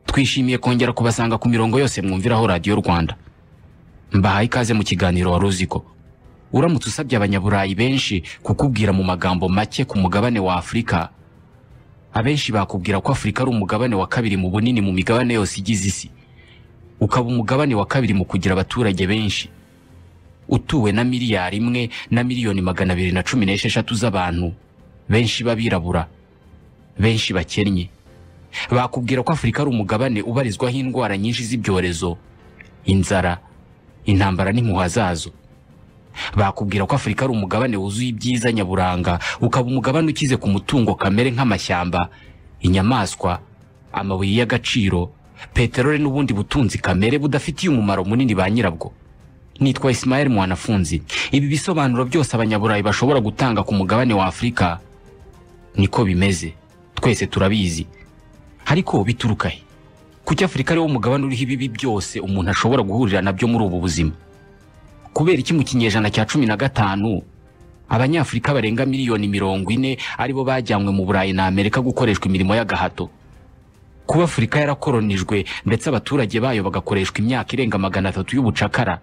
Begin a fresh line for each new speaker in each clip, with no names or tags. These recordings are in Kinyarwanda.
twishimiye kongera kubasanga ku mirongo yose mwumviraho radiyo rwanda mbahaye ikaze mu kiganiro wari uzi ko uramutse usabye abanyaburayi benshi kukubwira mu magambo make ku mugabane wa afurika abenshi bakubwira ko afurika ari umugabane wa kabiri mu bunini mu migabane yose igize isi ukaba umugabane wa kabiri mu kugira abaturage benshi utuwe na miliyari imwe na miliyoni magana abiri na cumi n'esheshatu z'abantu benshi b'abirabura benshi bakennye bakubwira ko afurika ari umugabane ubarizwaho indwara nyinshi z'ibyorezo inzara intambara n'impuha zazo bakubwira ko afurika ari umugabane wuzuye ibyiza nyaburanga ukaba umugabane ukize ku mutungo kamere nk'amashyamba inyamaswa amabuye y'agaciro peteroli n'ubundi butunzi kamere budafitiye umumaro munini ba nyirabwo nitwa Ismael mwanafunzi ibi bisobanuro byose abanyaburayi bashobora gutanga ku mugabane wa afurika niko bimeze twese turabizi ariko bituruka he kuki afurika ariwo mugabane uriho ibibi byose umuntu ashobora guhurira nabyo muri ubu buzima kubera iki mu kinyejana cya cumi na gatanu abanyafurika barenga miliyoni mirongo ine aribo bajyanywe mu burayi na amerika gukoreshwa imirimo y'agahato kuba afurika yarakoronijwe ndetse abaturage bayo bagakoreshwa imyaka irenga magana atatu y'ubucakara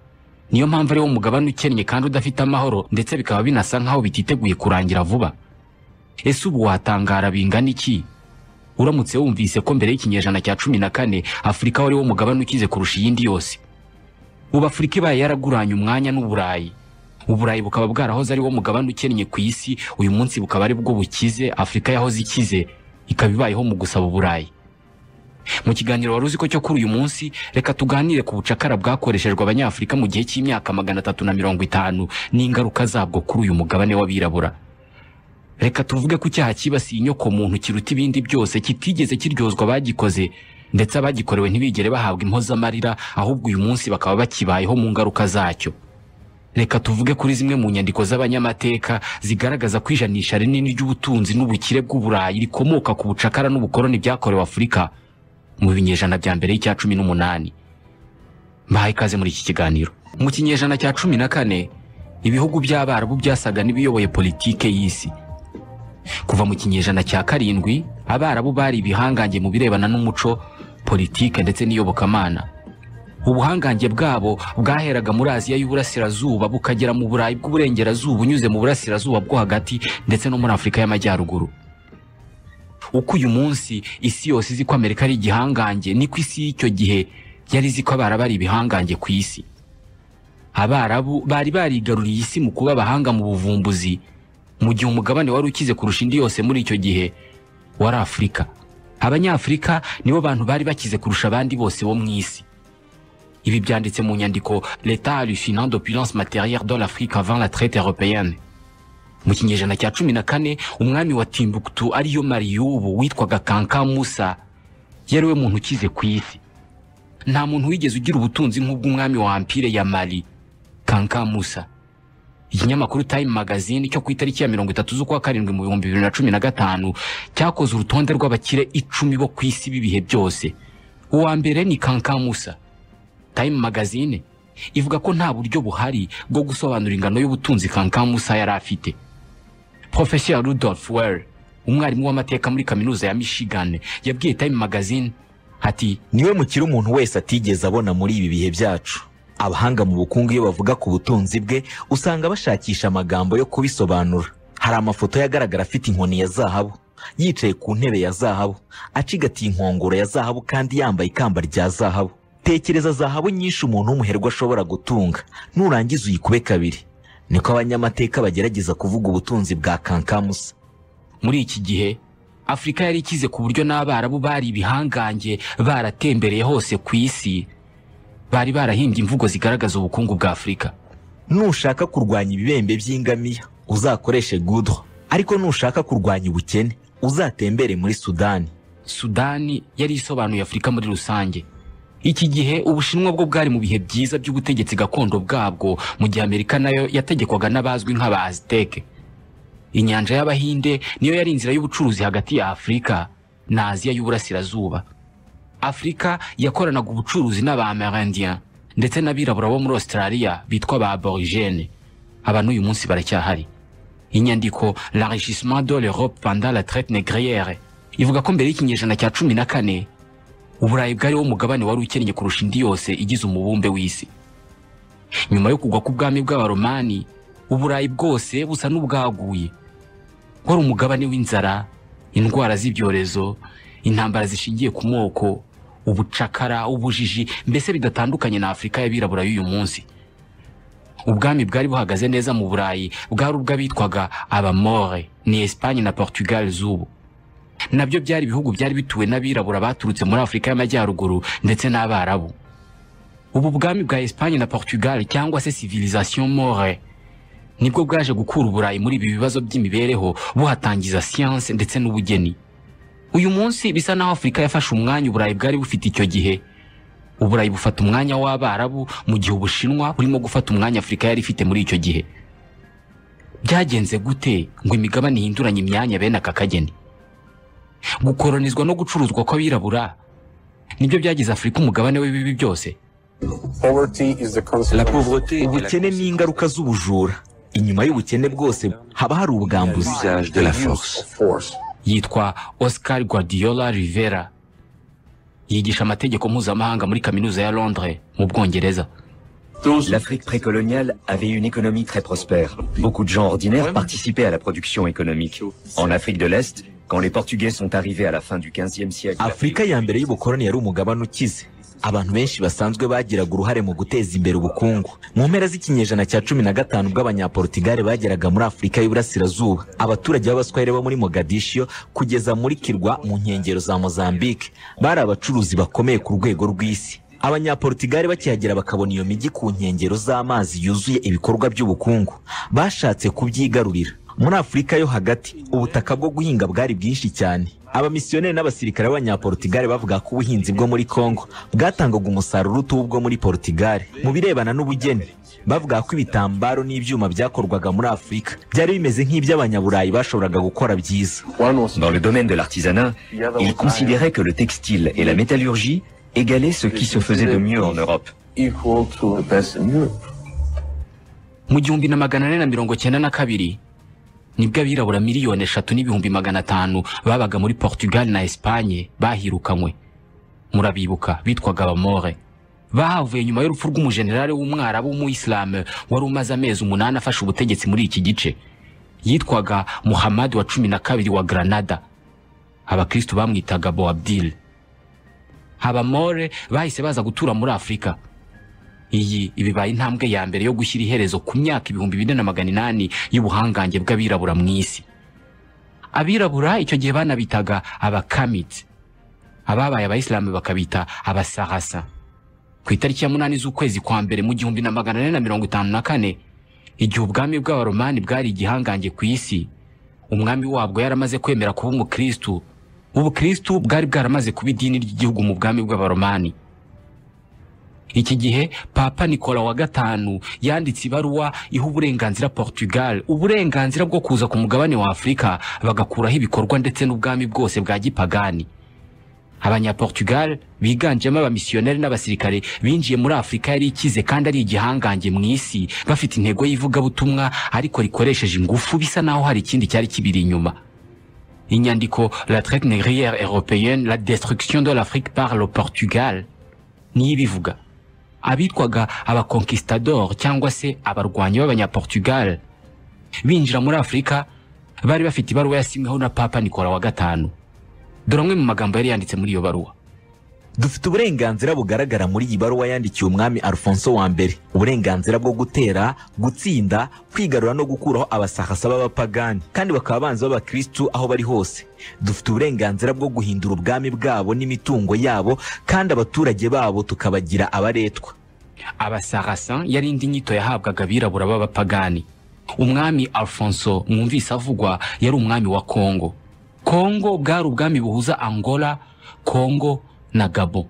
niyo mpamvu ariwo mugabane ukennye kandi udafite amahoro ndetse bikaba binasa nk'aho bititeguye kurangira vuba ese ubu watangara bingana iki uramutse wumvise ko mbere y'ikinyejana cya cumi na kane afurika wari wo mugabane ukize kurusha iyindi yose ubu afurika ibaye yaraguranye umwanya n'uburayi uburayi bukaba bwarahoze ari wo mugabane ukennye ku isi uyu munsi bukaba ari bwo bukize afurika yahoze ikize ikaba ibayeho mu gusaba uburayi mu kiganiro wari uzi ko cyo kuri uyu munsi reka tuganire ku bucakara bwakoreshejwe abanyafurika mu gihe cy'imyaka magana atatu na mirongo itanu n'ingaruka zabwo kuri uyu mugabane w'abirabura reka tuvuge ko icyaha cyibasiye inyoko muntu kiruta ibindi byose kitigeze kiryozwa abagikoze ndetse abagikorewe ntibigere bahabwa impozamarira ahubwo uyu munsi bakaba bakibayeho mu ngaruka zacyo reka tuvuge kuri zimwe mu nyandiko z'abanyamateka zigaragaza ko ijanisha rinini ry'ubutunzi n'ubukire bw'uburayi rikomoka ku bucakara n'ubukoroni byakorewe afurika mu binyejana bya mbere y'icya cumi n'umunani mbahaye ikaze muri iki kiganiro mu kinyejana cya cumi na kane ibihugu by'abarabu byasaga n'ibiyoboye politike y'isi kuva mu kinyejana cya karindwi abarabu bari ibihangange mu birebana n'umuco politike ndetse n'iyobokamana ubuhangange bwabo bwaheraga muri aziya y'uburasirazuba bukagera mu burayi bw'uburengerazuba unyuze mu burasirazuba bwo hagati ndetse no muri afurika y'amajyaruguru uko uyu munsi isi yose izi ko amerika ari igihangange niko isi y'icyo gihe yari izi ko abarabu ari ibihangange ku isi abarabu bari barigaruriye isi mu kuba abahanga mu buvumbuzi mu gihe umugabane wari ukize kurusha indi yose muri icyo gihe wari afurika abanyafurika nibo bantu bari bakize kurusha abandi bose bo mu isi ibi byanditse mu nyandiko leta alufinant d'opulence materiere de l'afrique avant la traite européenne mu kinyejana cya cumi na kane umwami wa timbuktu ariyo mariyubu witwaga kanka musa yari we muntu ukize ku isi nta muntu wigeze ugira ubutunzi nk'ubw'umwami wa ampire ya mali kanka musa ikinyamakuru time magazine cyo ku itariki ya mirongo itatu z'ukwa karindwi mu bihumbi bibiri na cumi na gatanu cyakoze urutonde rw'abakire icumi bo ku isi b'ibihe byose uwa mbere ni kankamusa time magazine ivuga ko nta buryo buhari bwo gusobanura ingano y'ubutunzi kankamusa yari afite professeur rudolf well umwarimu w'amateka muri kaminuza ya michigan yabwiye time magazine ati
niwe mukire umuntu wese atigeze abona muri ibi bihe byacu abahanga mu bukungu iyo bavuga ku butunzi bwe usanga bashakisha amagambo yo kubisobanura hari amafoto yagaragara afite inkoni ya zahabu yicaye ku ntebe ya zahabu acigatiye inkongoro ya zahabu kandi yambaye ikamba rya zahabu tekereza zahabu nyinshi umuntu w'umuherwe ashobora gutunga nurangiza uyikube kabiri niko abanyamateka bagerageza kuvuga ubutunzi bwa kankamusa
muri iki gihe afurika yari ikize ku buryo n'abarabu bari ibihangange baratembereye hose ku isi bari barahimbye imvugo zigaragaza ubukungu bwa afurika
nushaka kurwanya ibibembe by'ingamiya uzakoreshe gudo ariko nushaka kurwanya ubukene uzatembere muri sudani
sudani yari isobanuye afurika muri rusange iki gihe ubushinwa bwo bwari mu bihe byiza by'ubutegetsi gakondo bwabwo mu gihe amerika nayo yategekwaga n'abazwi nk'aba aziteke inyanja y'abahinde niyo yari inzira y'ubucuruzi hagati ya afurika na aziya y'uburasirazuba afurika yakoranaga ubucuruzi n'abamerindien ndetse n'abirabura bo muri australia bitwa ba aborigene abantu uyu munsi baracyahari inyandiko l'enrichissement de l'europe pendant la traite négriere ivuga ko mbere y'ikinyejana cya cumi na kane uburayi bwari wo mugabane wari ukennye kurusha indi yose igize umubumbe w'isi nyuma yo kugwa k'ubwami bw'abaromani uburayi bwose busa n'ubwaguye wari umugabane w'inzara indwara z'ibyorezo intambara zishingiye ku moko ubucakara ubujiji mbese bidatandukanye na afurika y'abirabura y'uyu munsi ubwami bwari buhagaze neza mu burayi bwari ubw'abitwaga abamore ni esipanye na portugal z'ubu nabyo byari ibihugu byari bituwe n'abirabura baturutse muri afurika y'amajyaruguru ndetse n'abarabu ubu bwami bwa esipanye na portugal cyangwa se civilisation more nibwo bwaje gukura uburayi muri ibi bibazo by'imibereho buhatangiza siyanse ndetse n'ubugeni uyu munsi bisa naho afurika yafashe umwanya uburayi bwari bufite icyo gihe uburayi bufata umwanya w'abarabu mu gihe ubushinwa burimo gufata umwanya afurika yari ifite muri icyo gihe byagenze gute ngo imigabane ihinduranye imyanya bene aka kageni gukoronizwa no gucuruzwa kw'abirabura nibyo byagize afurika umugabane w'ibibi byose
Poverty is the
La
consequence
pauvreté, ubukene ni ingaruka z'ubujura inyuma y'ubukene bwose haba hari ubwambuzi
usage de la
of
force.
force.
yitwa Oscar Guardiola Rivera yigisha amategeko mpuzamahanga muri kaminuza ya Londres mu Bwongereza
L'Afrique précoloniale avait une économie très prospère. Beaucoup de gens ordinaires participaient à la production économique. En Afrique de l'Est, quand les Portugais sont arrivés à la fin du 15e siècle,
afurika ya mbere y'ubukoloni yari umugabane ukize abantu benshi basanzwe bagiraga uruhare mu guteza imbere ubukungu mu mpera z'ikinyejana cya cumi na gatanu ubwo abanyaportigale bageraga muri afurika y'uburasirazuba abaturage b'abaswahili bo muri mogadishiyo kugeza muri kirwa mu nkengero za mozambique bari abacuruzi bakomeye ku rwego rw'isi abanyaportigale bakihagera bakabona iyo mijyi ku nkengero z'amazi yuzuye ibikorwa by'ubukungu bashatse kubyigarurira muri afurika yo hagati ubutaka bwo guhinga bwari bwinshi cyane abamisiyoneri n'abasirikare b'abanyaportigale bavuga ko ubuhinzi bwo muri congo bwatangaga umusaruro utuwe ubwo muri portigale mu birebana n'ubugeni bavuga ko ibitambaro n'ibyuma byakorwaga muri afurika byari bimeze nk'iby'abanyaburayi bashoboraga gukora byiza
One was
dans le domaine de l'artisanat,
the other
ils
was
considéraient que le textile et la métallurgie égalaient ce qui se faisait de mieux en Europe.
equal to the best in Europe.
mu gihumbi na magana ane na mirongo cyenda na kabiri nibwo abirabura miliyoni eshatu n'ibihumbi magana atanu babaga muri Portugal na Espanye bahirukanywe murabibuka bitwaga abamore bahavuye nyuma y'urupfu rw'umujenerali w'umwarabu w'umuyisilamu wari umaze amezi umunani afashe ubutegetsi muri iki gice yitwaga muhamadi wa cumi na kabiri wa granada abakristu bamwitaga boabdil abamore bahise baza gutura muri afurika iyi ibibaye intambwe ya mbere yo gushyira iherezo ku myaka ibihumbi bine na magana inani y'ubuhangange bw'abirabura mu isi abirabura icyo gihe banabitaga abakamitsi ababaye abayisilamu bakabita abasahasa ku itariki ya munani z'ukwezi kwa mbere mu gihumbi na magana ane na mirongo itanu na kane igihe ubwami bw'abaromani bwari igihangange ku isi umwami wabwo yaramaze kwemera kuba umukristu ubukristu bwari bwaramaze kuba idini ry'igihugu mu bwami bw'abaromani iki gihe papa nikola wa gatanu yanditse ibaruwa iha uburenganzira portugal uburenganzira bwo kuza ku mugabane wa afurika bagakuraho ibikorwa ndetse n'ubwami bwose bwa gipagani abanyaportugal biganjemo abamisiyoneri n'abasirikare binjiye muri afurika yari ikize kandi ari igihangange mu isi bafite intego y'ivugabutumwa ariko rikoresheje ingufu bisa naho hari ikindi cyari kibiri inyuma inyandiko la traite négrière européenne la destruction de l'afrique par le portugal niyo ibivuga abitwaga abakonkisitador cyangwa se abarwanyi b'abanyaportugal binjira muri afurika bari bafite ibaruwa yasinyweho na papa nikola wa gatanu dore amwe mu magambo yari yanditse muri iyo baruwa
dufite uburenganzira bugaragara muri iyi baruwa yandikiye umwami alfonso wa mbere uburenganzira bwo gutera gutsinda kwigarura no gukuraho abasahasa b'abapagani kandi bakaba abanzi b'abakristu aho bari hose dufite uburenganzira bwo guhindura ubwami bwabo n'imitungo yabo kandi abaturage babo tukabagira abaretwa
abasarasan yari indi nyito yahabwaga abirabura b'abapagani umwami alfonso mwumvise avugwa yari umwami wa kongo kongo bwari ubwami buhuza angola kongo na gabo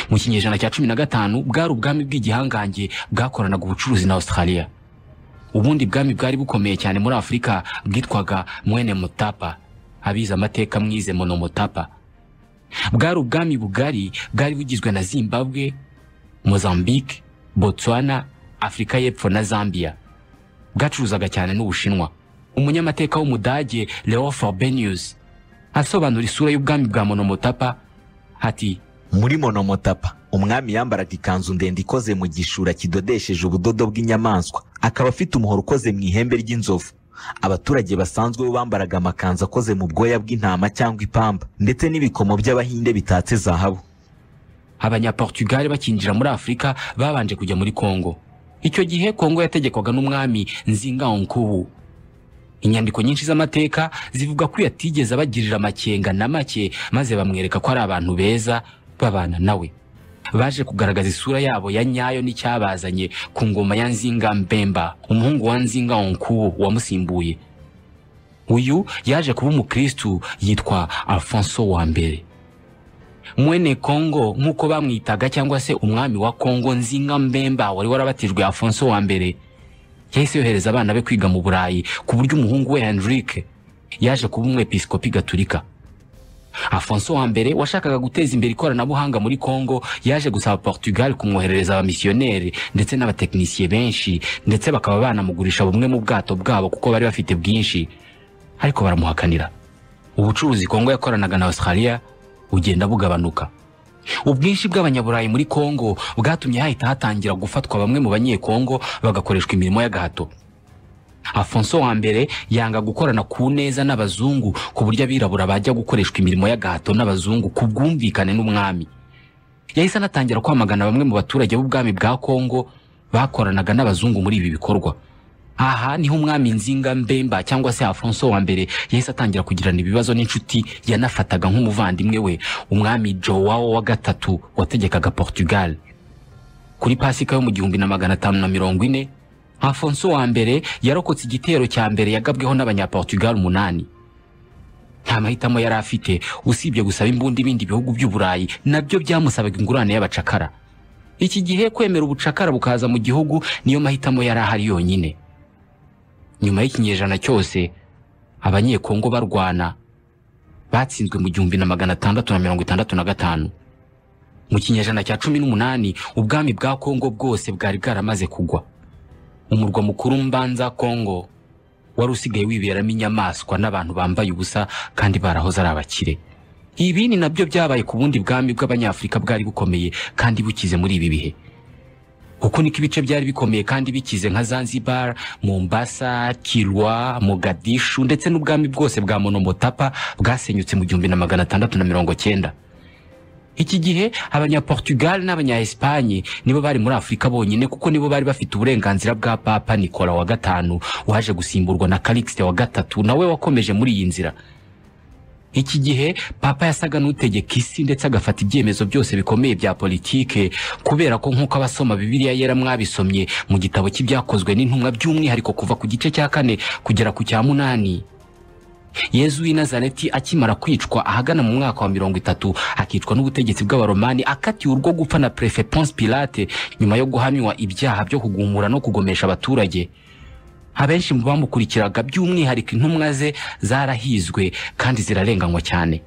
mu kinyejana cya cumi na gatanu bwari ubwami bw'igihangange bwakoranaga ubucuruzi na australia ubundi bwami bwari bukomeye cyane muri afurika bwitwaga mwene mutapa abize amateka mwize mono mutapa bwari ubwami bugari bwari bugizwe na zimbabwe mozambique botswana afurika y'epfo na zambia bwacuruzaga cyane n'ubushinwa umunyamateka w'umudage leo forbenius asobanura isura y'ubwami bwa monomotapa ati
muri monomotapa umwami yambaraga ikanzu ndende ikoze mu gishura kidodesheje ubudodo bw'inyamaswa akaba afite umuhoro ukoze mu ihembe ry'inzovu abaturage basanzwe bo bambaraga amakanzu akoze mu bwoya bw'intama cyangwa ipamba ndetse n'ibikomo by'abahinde bitatse zahabu
abanyaportugal bakinjira muri afurika babanje kujya muri kongo icyo gihe kongo yategekwaga n'umwami nzingaonkubu inyandiko nyinshi z'amateka zivuga ko yatigeze abagirira amakenga na make maze bamwereka ko ari abantu beza babana nawe baje kugaragaza isura yabo ya nyayo n'icyabazanye ku ngoma ya nzinga mbemba umuhungu wa nzinga onkubu wamusimbuye uyu yaje kuba umukristu yitwa alfonso wa mbere mwene kongo nk'uko bamwitaga cyangwa se umwami wa kongo nzinga mbemba wari warabatijwe alfonso wa mbere yahise yohereza abana be kwiga mu burayi ku buryo umuhungu we henrike yaje kuba umwepiskopi gaturika afonso wa mbere washakaga guteza imbere ikoranabuhanga muri kongo yaje gusaba portugal kumwoherereza abamisiyoneri ndetse n'abatekinisiye benshi ndetse bakaba banamugurisha bumwe mu bwato bwabo kuko bari bafite bwinshi ariko baramuhakanira ubucuruzi kongo yakoranaga na australia bugenda bugabanuka ubwinshi bw'abanyaburayi muri kongo bwatumye hahita hatangira gufatwa bamwe mu banyekongo bagakoreshwa imirimo y'agahato afonso wa mbere yanga gukorana ku neza n'abazungu ku buryo abirabura bajya gukoreshwa imirimo y'agahato n'abazungu ku bwumvikane n'umwami yahise anatangira kwamagana bamwe mu baturage b'ubwami bwa kongo bakoranaga n'abazungu muri ibi bikorwa aha niho umwami nzinga mbemba cyangwa se afonso wa mbere yahise atangira kugirana ibibazo n'inshuti yanafataga nk'umuvandimwe we umwami joao wa gatatu wategekaga portugal kuri pasika yo mu gihumbi na magana atanu na mirongo ine afonso wa mbere yarokotse igitero cya mbere yagabweho n'abanyaportugal umunani nta mahitamo yari afite usibye gusaba imbunda ibindi bihugu by'uburayi nabyo byamusabaga ingurane y'abacakara iki gihe kwemera ubucakara bukaza mu gihugu niyo mahitamo yari ahari yonyine nyuma y'ikinyejana cyose abanyekongo barwana batsinzwe mu gihumbi na magana atandatu na mirongo itandatu na gatanu mu kinyejana cya cumi n'umunani ubwami bwa kongo bwose bwari bwaramaze kugwa umurwa mukuru mbanza kongo wari usigaye wiberamo inyamaswa n'abantu bambaye ubusa kandi barahoze ari abakire ibi ni nabyo byabaye ku bundi bwami bw'abanyafurika bwari bukomeye kandi bukize muri ibi bihe uko niko ibice byari bikomeye kandi bikize nka zanzibar mombasa kirwa mogadishu ndetse n'ubwami bwose bwa monomotapa bwasenyutse mu gihumbi na magana atandatu na mirongo cyenda iki gihe abanyaportugal n'abanya-espanye nibo bari muri afurika bonyine kuko nibo bari bafite uburenganzira bwa papa nikola wa gatanu waje gusimburwa na calixte wa gatatu nawe wakomeje muri iyi nzira iki gihe papa yasaga n'utegeka isi ndetse agafata ibyemezo byose bikomeye bya politike kubera ko nk'uko abasoma bibiliya yera mwabisomye mu gitabo cy'ibyakozwe n'intumwa by'umwihariko kuva ku gice cya kane kugera ku cya munani yezu w'i nazareti akimara kwicwa ahagana mu mwaka wa mirongo itatu akicwa n'ubutegetsi bw'abaromani akatiwe urwo gupfa na prefe ponce pilate nyuma yo guhamywa ibyaha byo kugumura no kugomesha abaturage abenshi mu bamukurikiraga by'umwihariko intumwa ze zarahizwe kandi zirarenganywa cyane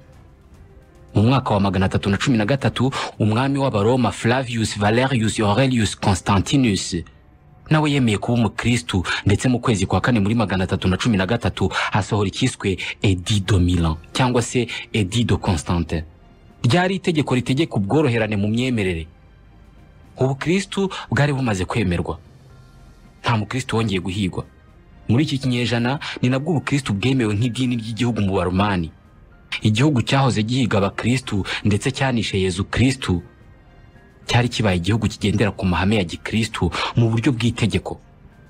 mu mwaka wa magana atatu na cumi na gatatu umwami w'abaroma flavius valerius aurelius constantinus nawe yemeye kuba umukristu ndetse mu kwezi kwa kane muri magana atatu na cumi na gatatu hasohora icyiswe edi do milan cyangwa se edi do constante ryari itegeko ritegeka ubworoherane mu myemerere ubukristu bwari bumaze kwemerwa nta mukristu wongeye guhigwa muri iki kinyejana ni nabwo ubukristu bwemewe nk'idini ry'igihugu mu baromani igihugu cyahoze gihiga abakristu ndetse cyanishe yezu kristu cyari kibaye igihugu kigendera ku mahame ya gikristu mu buryo bw'itegeko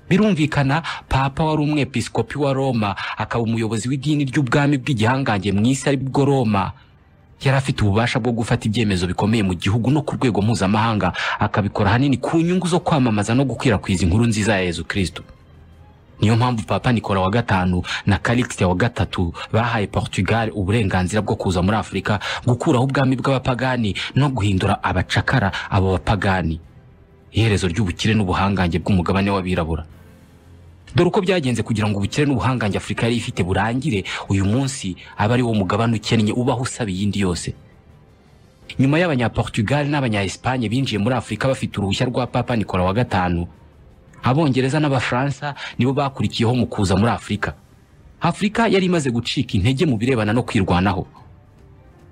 birumvikana papa wari umwepiskopi wa roma akaba umuyobozi w'idini ry'ubwami bw'igihangange mu isi ari bwo roma yari afite ububasha bwo gufata ibyemezo bikomeye mu gihugu no ku rwego mpuzamahanga akabikora hanini ku nyungu zo kwamamaza no gukwirakwiza inkuru nziza ya yezu kristo niyo mpamvu papa nikola wa gatanu na calixte wa gatatu bahaye portugal uburenganzira bwo kuza muri afurika gukuraho ubwami bw'abapagani no guhindura abacakara abo bapagani iherezo ry'ubukire n'ubuhangange bw'umugabane w'abirabura dore uko byagenze kugira ngo ubukire n'ubuhangange afurika yari ifite burangire uyu munsi aba ari wo mugabane ukennye ubaho usaba iyindi yose nyuma y'abanyaportugal n'abanya-espanye binjiye muri afurika bafite uruhushya rwa papa nikola wa gatanu abongereza n'abafaransa nibo bakurikiyeho mu kuza muri afurika afurika yari imaze gucika intege mu birebana no kwirwanaho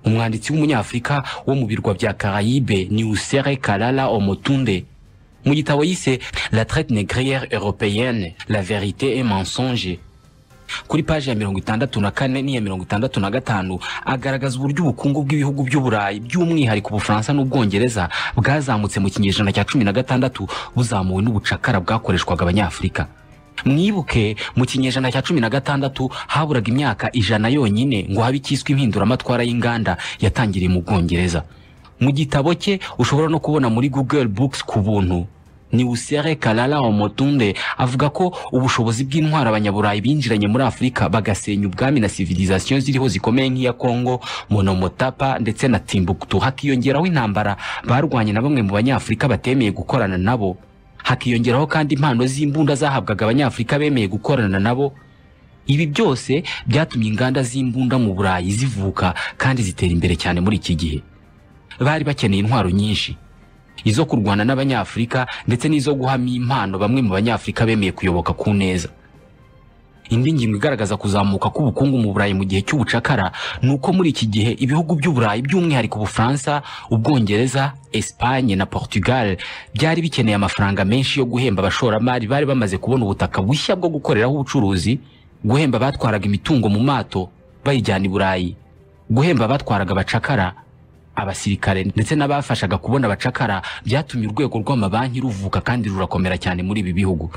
umwanditsi w'umunyafurika wo mu birwa bya Caraïbe Niusere Kalala Omotunde mu gitabo yise La traite négrière européenne la vérité et mensonge kuri paji ya mirongo itandatu na kane n'iya mirongo itandatu na gatanu agaragaza uburyo ubukungu bw'ibihugu by'uburayi by'umwihariko ubufaransa n'ubwongereza bwazamutse mu kinyejana cya cumi na gatandatu buzamuwe n'ubucakara bwakoreshwaga abanyafurika mwibuke mu kinyejana cya cumi na gatandatu haburaga imyaka ijana yonyine ngo habe icyiswe impinduramatwara y'inganda yatangiriye mu bwongereza mu gitabo cye ushobora no kubona muri google books ku buntu ni usere kalala omotunde avuga ko ubushobozi bw'intwari abanyaburayi binjiranye muri afurika bagasenya ubwami na civilisation ziriho zikomeye nk'iya congo monomotapa ndetse na timbuktu hakiyongeraho intambara barwanye na bamwe mu banyafurika batemeye gukorana nabo hakiyongeraho kandi impano z'imbunda zahabwaga abanyafurika bemeye gukorana nabo ibi byose byatumye inganda z'imbunda mu burayi zivuka kandi zitera imbere cyane muri iki gihe bari bakeneye intwaro nyinshi izo kurwana n'abanyafurika ndetse n'izo guhamya impano bamwe mu banyafurika bemeye kuyoboka ku neza indi ngingo igaragaza kuzamuka k'ubukungu mu burayi mu gihe cy'ubucakara ni uko muri iki gihe ibihugu by'uburayi by'umwihariko ubufaransa ubwongereza espagne na portugal byari bikeneye amafaranga menshi yo guhemba abashoramari bari bamaze kubona ubutaka bushya bwo gukoreraho ubucuruzi guhemba abatwaraga imitungo mu mato bayijyana i burayi guhemba abatwaraga abacakara abasirikare ndetse n'abafashaga kubona abacakara byatumye urwego rw'amabanki ruvuka kandi rurakomera cyane muri ibi bihugu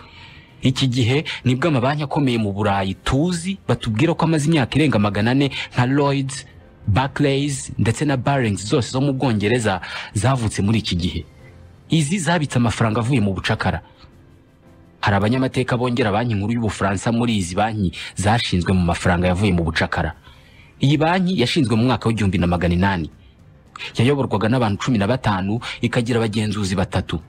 iki gihe nibwo amabanki akomeye mu burayi tuzi batubwira ko amaze imyaka irenga magana ane nka lloyds barclays ndetse na barings zose zo mu bwongereza zavutse muri iki gihe izi zabitse amafaranga avuye mu bucakara hari abanyamateka bongera banki nkuru y'ubufaransa muri izi banki zashinzwe mu mafaranga yavuye mu bucakara iyi banki yashinzwe mu mwaka w'igihumbi na magana inani yayoborwaga n'abantu cumi na batanu ikagira abagenzuzi batatu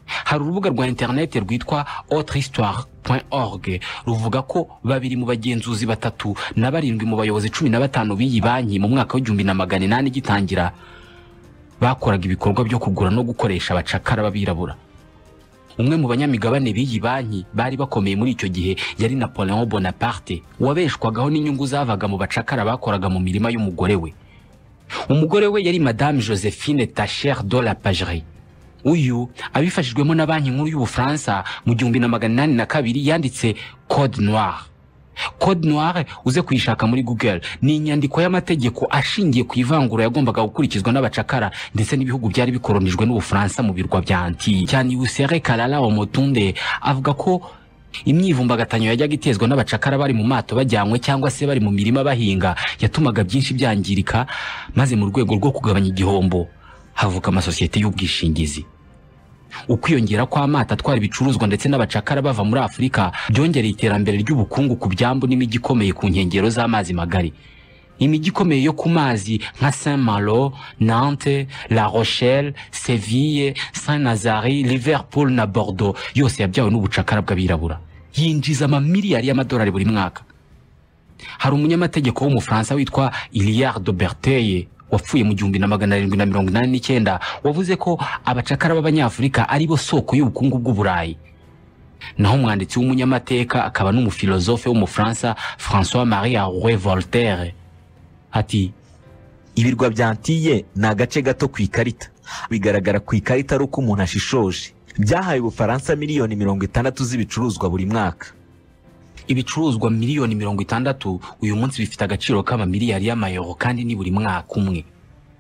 hari urubuga rwa interineti rwitwa autrehistoire.org ruvuga ko babiri mu bagenzuzi batatu na barindwi mu bayobozi cumi na batanu b'iyi banki mu mwaka w'igihumbi na magana inani igitangira bakoraga ibikorwa byo kugura no gukoresha abacakara b'abirabura umwe mu banyamigabane b'iyi banki bari bakomeye muri icyo gihe yari napoleon bonaparte wabeshwagaho n'inyungu zavaga mu bacakara bakoraga mu mirima y'umugore we umugore we yari madame josephine tacher de la pagerie uyu abifashijwemo na banki nkuru y'ubufaransa mu gihumbi na magana inani na kabiri yanditse code noire code noire uze kuyishaka muri google ni inyandiko y'amategeko ashingiye ku ivangura yagombaga gukurikizwa n'abacakara ndetse n'ibihugu byari bikoronijwe n'ubufaransa mu birwa bya antille cyane usere kalala omotunde avuga ko imyivumbagatanyo yajyaga itezwa n'abacakara bari mu mato bajyanywe cyangwa se bari mu mirima bahinga yatumaga byinshi byangirika maze mu rwego rwo kugabanya igihombo havuka amasosiyete y'ubwishingizi ukwiyongera kw'amato atwara ibicuruzwa ndetse n'abacakara bava muri afurika byongereye iterambere ry'ubukungu ku byambu n'imijyi ikomeye ku nkengero z'amazi magari imijyi ikomeye yo ku mazi nka saint malo nante la rochelle seville saint nazari liverpool na bordeaux yose yabyawe n'ubucakara bw'abirabura yinjiza amamiliyari y'amadolari buri mwaka hari umunyamategeko w'umufaransa witwa iliard de berteye wapfuye mu gihumbi na magana arindwi na mirongo inani n'icyenda wavuze ko abacakara b'abanyafurika ari bo soko y'ubukungu bw'uburayi naho umwanditsi w'umunyamateka akaba n'umufilozofe w'umufaransa françois marie arouet voltaire ati
ibirwa bya antille ni agace gato ku ikarita bigaragara ku ikarita ari uko umuntu ashishoje byahaye ubufaransa miliyoni mirongo itandatu z'ibicuruzwa buri mwaka
ibicuruzwa miliyoni mirongo itandatu uyu munsi bifite agaciro k'amamiliyari y'amayero kandi ni buri mwaka umwe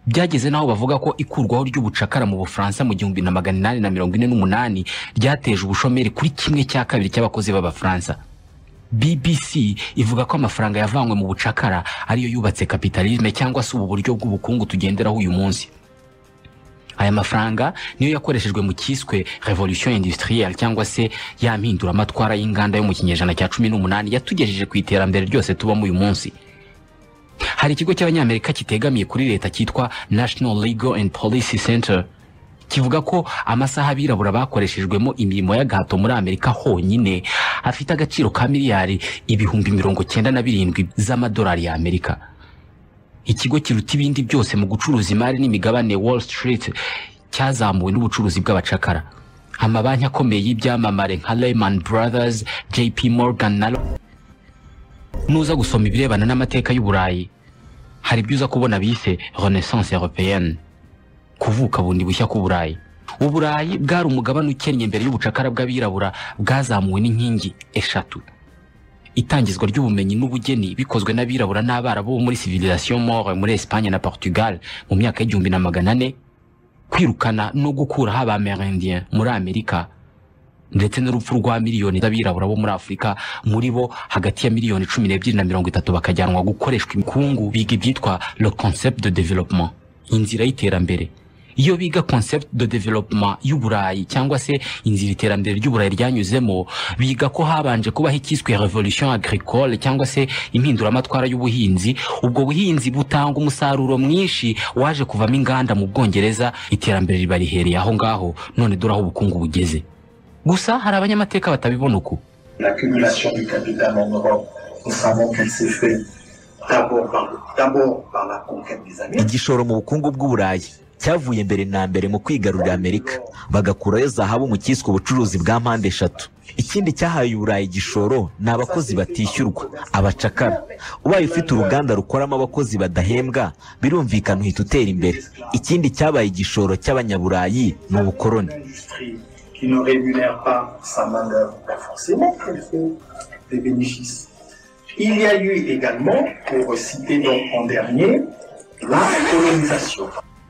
byageze n'aho bavuga ko ikurwaho ry'ubucakara mu bufaransa mu gihumbi na magana inani na mirongo ine n'umunani ryateje ubushomeri kuri kimwe cya kabiri cy'abakozi b'abafaransa BBC ivuga ko amafaranga yavanywe mu bucakara ariyo yubatse kapitalisme cyangwa se ubu buryo bw'ubukungu tugenderaho uyu munsi aya mafaranga niyo yakoreshejwe mu cyiswe revolution industrielle cyangwa se ya mpinduramatwara y'inganda yo mu kinyejana cya cumi n'umunani yatugejeje ku iterambere ryose tubamo uyu munsi hari ikigo cy'abanyamerika kitegamiye kuri leta cyitwa national legal and policy center kivuga ko amasaha abirabura bakoreshejwemo imirimo y'agahato muri amerika honyine afite agaciro ka miliyari ibihumbi mirongo cyenda na birindwi z'amadolari y'amerika ikigo kiruta ibindi byose mu gucuruza imari n'imigabane wall street cyazamuwe n'ubucuruzi bw'abacakara amabanki akomeye y'ibyamamare nka lehman brothers jp morgan na nuza gusoma ibirebana n'amateka y'uburayi hari ibyo uza kubona bise renaissance européenne kuvuka bundi bushya k'uburayi uburayi bwari umugabane ukennye imbere y'ubucakara bw'abirabura bwazamuwe n'inkingi eshatu itangizwa ry'ubumenyi n'ubugeni bikozwe n'abirabura n'abarabu bo muri civilisation more muri espagne na portugal mu myaka y'igihumbi na magana ane kwirukana no gukuraho abamerindien muri amerika ndetse n'urupfu rwa miliyoni z'abirabura bo muri afurika muri bo hagati ya miliyoni cumi n'ebyiri na mirongo itatu bakajyanwa gukoreshwa imikungu biga ibyitwa le concept de développement inzira y'iterambere iyo biga concept de développement y'uburayi cyangwa se inzira iterambere ry'uburayi ryanyuzemo biga ko habanje kubaho icyiswe revolution agricole cyangwa se impinduramatwara y'ubuhinzi ubwo buhinzi butanga umusaruro mwinshi waje kuvamo inganda mu bwongereza iterambere riba rihereye aho ngaho none dore aho ubukungu bugeze gusa hari abanyamateka batabibona uku
l'accumulation du capital en Europe, nous savons qu'elle s'est faite d'abord par, d'abord par la conquête des Amériques.
igishoro mu bukungu bw'uburayi cyavuye mbere na mbere mu kwigarurira amerika bagakurayo zahabu mu cyiswe ubucuruzi bwa mpande eshatu ikindi cyahaye uburayi igishoro ni abakozi batishyurwa abacakara ubaye ufite uruganda rukoramo abakozi badahembwa birumvikana uhita utera imbere ikindi cyabaye igishoro cy'abanyaburayi ni
Une
ubukoroni
industrie qui ne rémunère pas sa main-d'œuvre, ben forcément qu'elle fait des bénéfices. Il y a eu également, pour citer donc en dernier, la colonisation.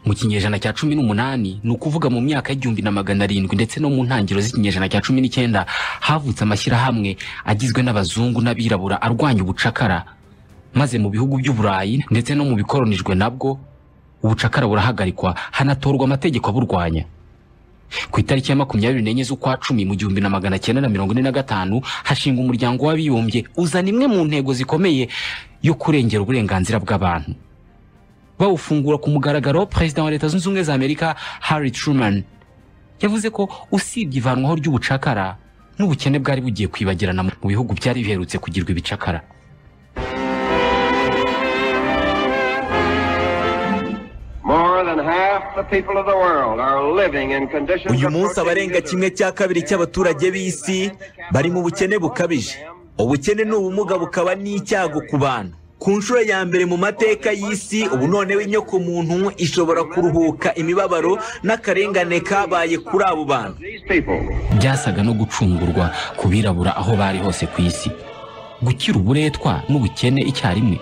mu kinyejana cya cumi n'umunani ni ukuvuga mu myaka y'igihumbi na magana arindwi ndetse no mu ntangiriro z'ikinyejana cya cumi n'icyenda havutse amashyirahamwe agizwe n'abazungu n'abirabura arwanya ubucakara maze mu bihugu by'uburayi ndetse no mu bikoronijwe nabwo ubucakara burahagarikwa hanatorwa amategeko aburwanya ku itariki ya makumyabiri n'enye z'ukwa cumi mu gihumbi na magana cyenda na mirongo ine na gatanu hashinga umuryango w'abibumbye uzana imwe mu ntego zikomeye yo kurengera uburenganzira bw'abantu bawufungura ku mugaragaro perezida wa leta zunze ubumwe za amerika harry truman yavuze ko usibye ivanwaho ry'ubucakara n'ubukene bwari bugiye kwibagirana mu bihugu byari biherutse kugirwa ibicakara
More than half the people of the world are living in conditions
uyu munsi abarenga kimwe cya kabiri cy'abaturage b'isi bari mu bukene bukabije ubukene ni ubumuga bukaba n'icyago ku bantu ku nshuro ya mbere mu mateka y'isi ubu noneho inyoko muntu ishobora kuruhuka imibabaro n'akarengane kabaye kuri abo bantu
These people
byasaga no gucungurwa ku birabura aho bari hose ku isi gukira uburetwa n'ubukene icyarimwe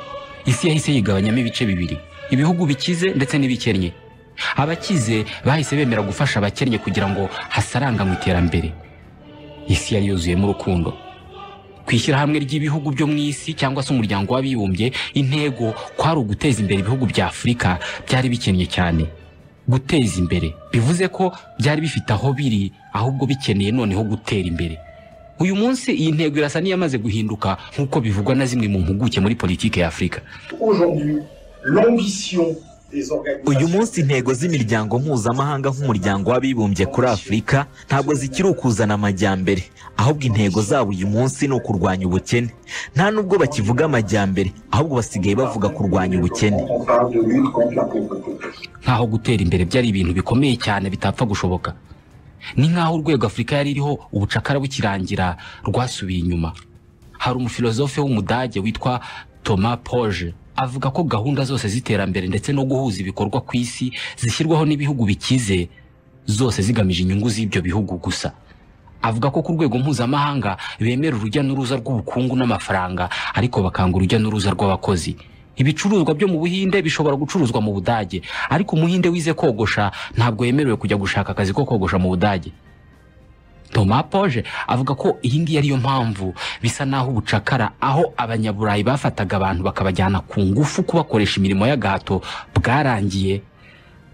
isi yahise yigabanyamo ibice bibiri ibihugu bikize ndetse n'ibikennye abakize bahise bemera gufasha abakennye kugira ngo hasaranga mu iterambere isi yari yuzuyemo urukundo ku ishyirahamwe ry'ibihugu byo mu isi cyangwa se umuryango w'abibumbye intego kwari uguteza imbere ibihugu bya afurika byari bikennye cyane guteza imbere bivuze ko byari bifite aho biri ahubwo bikeneye noneho gutera imbere uyu munsi iyi ntego irasa n'iyamaze guhinduka nk'uko bivugwa na zimwe mu mpuguke muri politiki ya afurika
Aujourd'hui, l'ambition des
uyu
organisations
munsi intego z'imiryango mpuzamahanga nk'umuryango w'abibumbye kuri afurika ntabwo zikiri ukuzana amajyambere ahubwo intego zabo uyu munsi ni ukurwanya ubukene nta n'ubwo bakivuga amajyambere ahubwo basigaye bavuga kurwanya ubukene
on parle de lutte contre la pauvreté.
nk'aho gutera imbere byari ibintu bikomeye cyane bitapfa gushoboka ni nk'aho urwego afurika yari iriho ubucakara bukirangira rwasubiye inyuma hari umufilozofe w'umudage witwa thomas poje avuga ko gahunda zose z'iterambere ndetse no guhuza ibikorwa ku isi zishyirwaho n'ibihugu bikize zose zigamije inyungu z'ibyo bihugu gusa avuga ko ku rwego mpuzamahanga bemera urujya n'uruza rw'ubukungu n'amafaranga ariko bakanga urujya n'uruza rw'abakozi ibicuruzwa byo mu buhinde bishobora gucuruzwa mu budage ariko umuhinde wize kogosha ntabwo yemerewe kujya gushaka akazi ko kogosha mu budage Thomas Poje avuga ko iyi ngiyi ariyo mpamvu bisa n'aho ubucakara aho abanyaburayi bafataga abantu bakabajyana ku ngufu kubakoresha imirimo y'agahato bwarangiye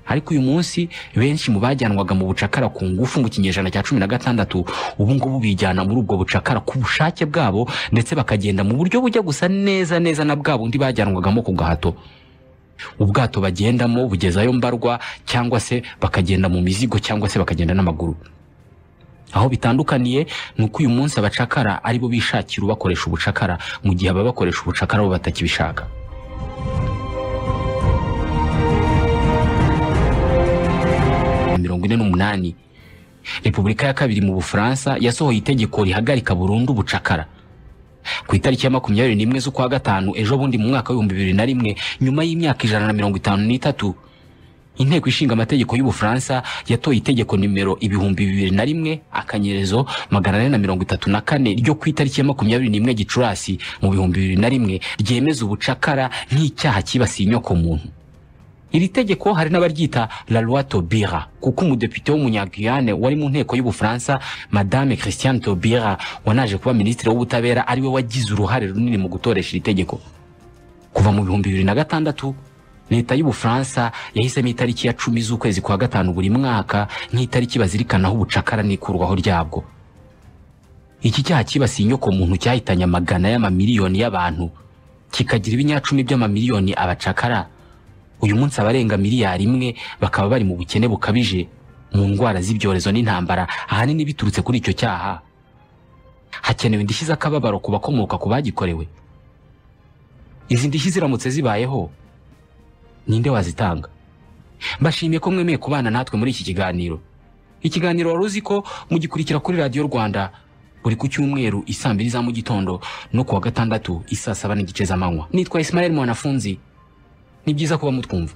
ariko uyu munsi benshi mu bajyanwaga mu bucakara ku ngufu mu kinyejana cya cumi na gatandatu ubu ngubu bijyana muri ubwo bucakara ku bushake bwabo ndetse bakagenda mu buryo bujya gusa neza neza na bwa bundi bajyanwagamo ku gahato ubwato bagendamo bugezayo mbarwa cyangwa se bakagenda mu mizigo cyangwa se bakagenda n'amaguru aho bitandukaniye ni uko uyu munsi abacakara aribo bishakira ubakoresha ubucakara mu gihe ababakoresha ubucakara bo batakibishaka mirongo ine n'umunani repubulika ya kabiri mu bufaransa yasohoye itegeko rihagarika burundu ubucakara ku itariki ya makumyabiri n'imwe z'ukwa gatanu ejo bundi mu mwaka w'ibihumbi bibiri na rimwe nyuma y'imyaka ijana na mirongo itanu n'itatu inteko ishinga amategeko y'ubufaransa yatoye itegeko nimero ibihumbi bibiri na rimwe akanyerezo magana ane na mirongo itatu na kane ryo ku itariki ya makumyabiri n'imwe gicurasi mu bihumbi bibiri na rimwe ryemeza ubucakara nk'icyaha cyibasiye inyokomuntu iri tegeko hari n'abaryita la loi tobira kuko umudepite w'umunyaguyane wari mu nteko y'ubufaransa madame christiane tobira wanaje kuba minisitiri w'ubutabera ariwe wagize uruhare runini mu gutoresha iri tegeko kuva mu bihumbi bibiri na gatandatu leta y'ubufaransa yahisemo itariki ya cumi z'ukwezi kwa gatanu buri mwaka nk'itariki bazirikanaho ubucakara n'ikurwaho ryabwo iki cyaha cyibasiye inyoko muntu cyahitanye amagana y'amamiliyoni y'abantu kikagira ibinyacumi by'amamiliyoni abacakara uyu munsi abarenga miliyari imwe bakaba bari mu bukene bukabije mu ndwara z'ibyorezo n'intambara ahanini biturutse kuri icyo cyaha hakenewe indishyi z'akababaro ku bakomoka ku bagikorewe izi ndishyi ziramutse zibayeho ninde wazitanga mbashimiye ko mwemeye kubana natwe muri iki kiganiro ikiganiro wari uzi ko mugikurikira kuri radiyo rwanda buri ku cyumweru isaa mbiri za mu gitondo no ku wa gatandatu isaa saba n'igice z'amanywa nitwa isimayeli mwanafunzi ni byiza kuba mutwumva